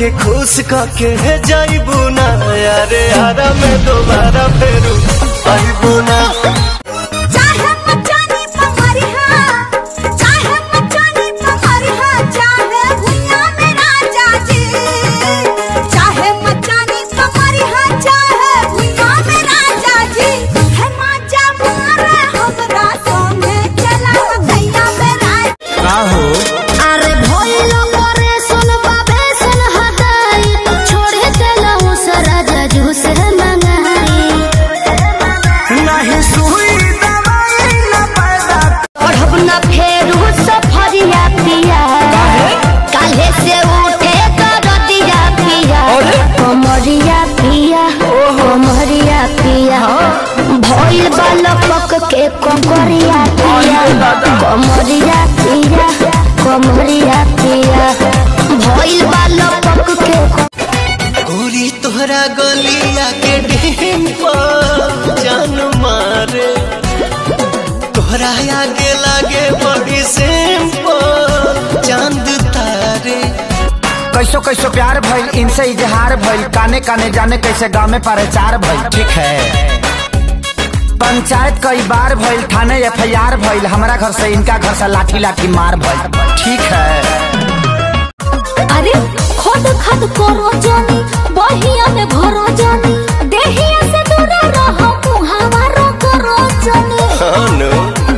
के खुश करके जाइबू ना यारे यारा में दोबारा फेरू आइबू ना चाहे मचानी पमरिहा चाहे मचानी पमरिहा चाहे भुइया में राजा जी चाहे मचानी पमरिहा चाहे भुइया में राजा जी है माजा मारे हमरा संगे चला भैया में राजा का हो अरे भइलो करे सुन बाबे सुन हदाई छोड़े चलऊ सरा जजू से मंगाई नहीं सुई दवाई न पैदा पढ़ब न फेरू सफरिया पिया काले से उठे दरदिया पिया कमरिया पिया कमरिया पिया भइल बालक के कमरिया पिया कमरिया पिया कमरिया पिया भइल बालक के गोरी तोहरा गलिया के डेम पर जान मारे तोहरा आगे लागे बड़ी सेम पर चांद तारे कैसो कैसो प्यार भइल इनसे इजहार भइल काने काने जाने कैसे गाँव में प्रचार भइल ठीक है पंचायत कई बार भइल थाने एफ आई आर भइल हमारा घर से इनका घर से लाठी लाठी मार भइल ठीक है अरे खद खद करो जानी बहिया में भरो जानी देहिया से दूर रहो मुहावा रो करो जानी खानो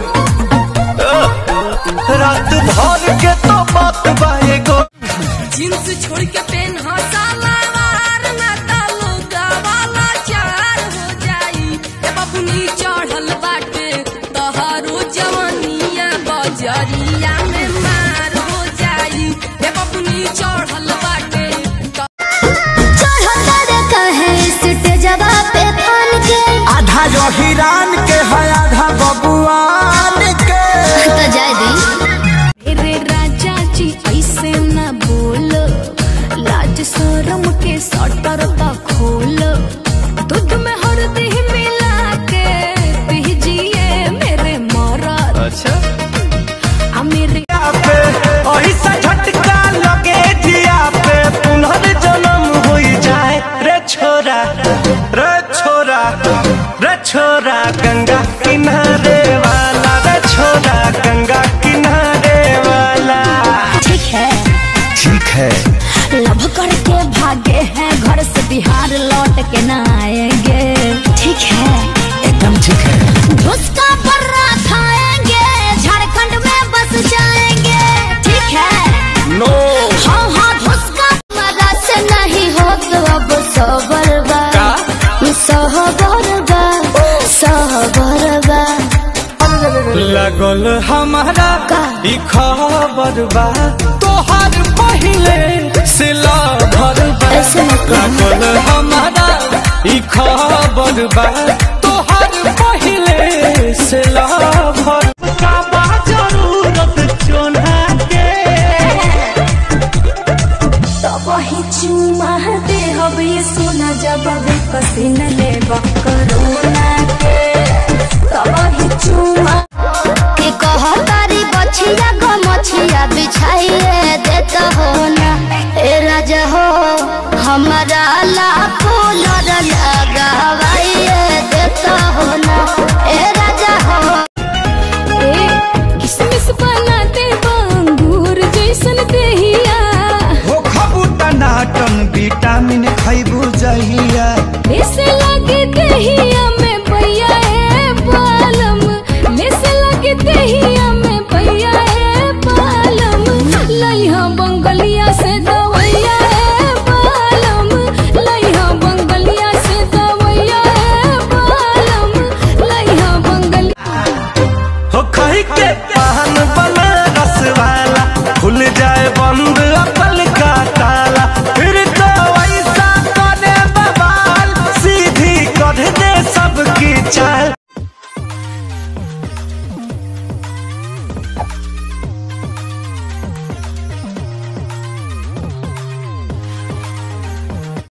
रात भर के तो बात बाए गो जींस छोड़ के पेन सलवार ना तालुका वाला चार हो जाई ए बबुनी चढ़ल बाटे तहारो जवनिया बजरिया में मार हो जाई ए बबुनी चढ़ल बाटे चढ़ो तारे कहे सिटे जगह पे थान के आधा जो हिरान के है आधा बबुआन के तो जाय दी मेरे राजा जी ऐसे न बोलो लाज शरम के सटर का खोलो दूध में हल्दी मिला के पीजिए मेरे मरद अच्छा आ मेरे पे ऐसा झटका लगे जिया पे पुनर्जन्म हो जाए रे छोरा रे छोरा रे छोरा गंगा किनारे वाला रे छोरा गंगा किनारे वाला ठीक है ठीक है लव करके भागे हैं घर से बिहार लौट के न आएंगे ठीक है एकदम ठीक है उसका बर्रा खाएंगे झारखंड में बस जाएंगे ठीक है नो हाँ हाँ उसका मजा से नहीं हो तो अब सबरबा सहबरबा सहबरबा लगल हमारा का? ई खबर बा तोहार पहिले से लभर बा ऐसे मत कहो। लगल हमारा ई खबर बा तोहार पहिले से लभर